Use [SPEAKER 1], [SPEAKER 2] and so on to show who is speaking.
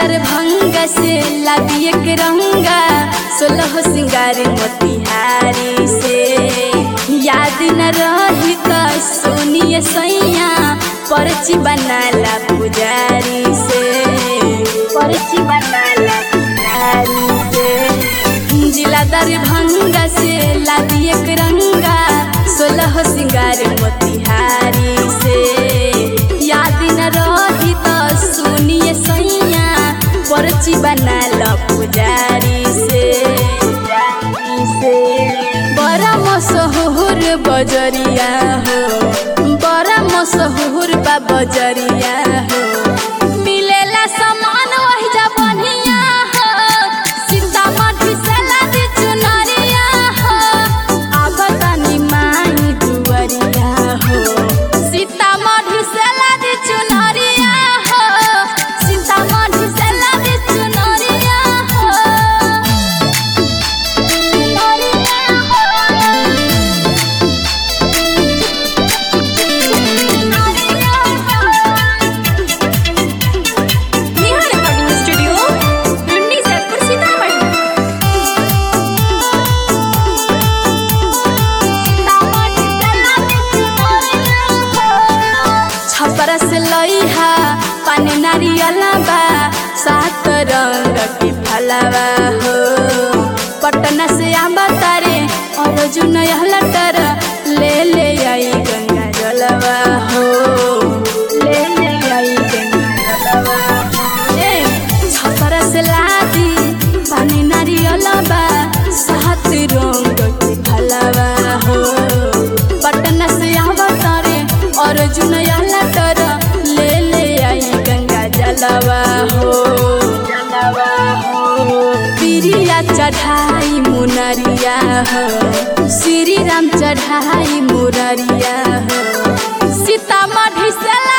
[SPEAKER 1] दरभंगा से लादिए के रंगा सोलह सिंगार मोतिहारी से याद न रही त सोनिए सैया पर्ची बनाला पुजारी से पर्ची बनाला पुजारी से जिला दरभंगा से लादिए के रंगा सोलह सिंगार मोतिहारी से याद न रही त सुनिए सैया पर्ची बनाल पुजारी से से बड़ा मशहूर बजरिया हो बड़ा मशहूर बा बजरिया हो मिलेला सामान वही जा बढ़िया हो सीतामढ़ी से लादी चुनरिया हो आबतानी माई दुवरिया हो सीतामढ़ी से लादी चुनरिया हो सीतामढ़ी से लादी चुनरिया हो
[SPEAKER 2] नेहा रिकॉर्डिंग स्टूडियो टुंडी सैदपुर सीतामढ़ी
[SPEAKER 1] छपरा से लइहा पानी नारियला बा सात रंग के फलवा हो पटना से आंबा तारे और जुन लटर ले ले आई गंगा जलवा हो ले ले आई गंगा जलवा हो। ए, छपरा से लादी पानी नारियला बा सात रंग के फलवा हो पटना से आवा तारे और जुनया लटर ले ले आई गंगा जलवा हो जलवा हो पिरिया चढ़ाई मुनरिया हो श्री राम चढ़ाई मुररिया हो सीतामढ़ी से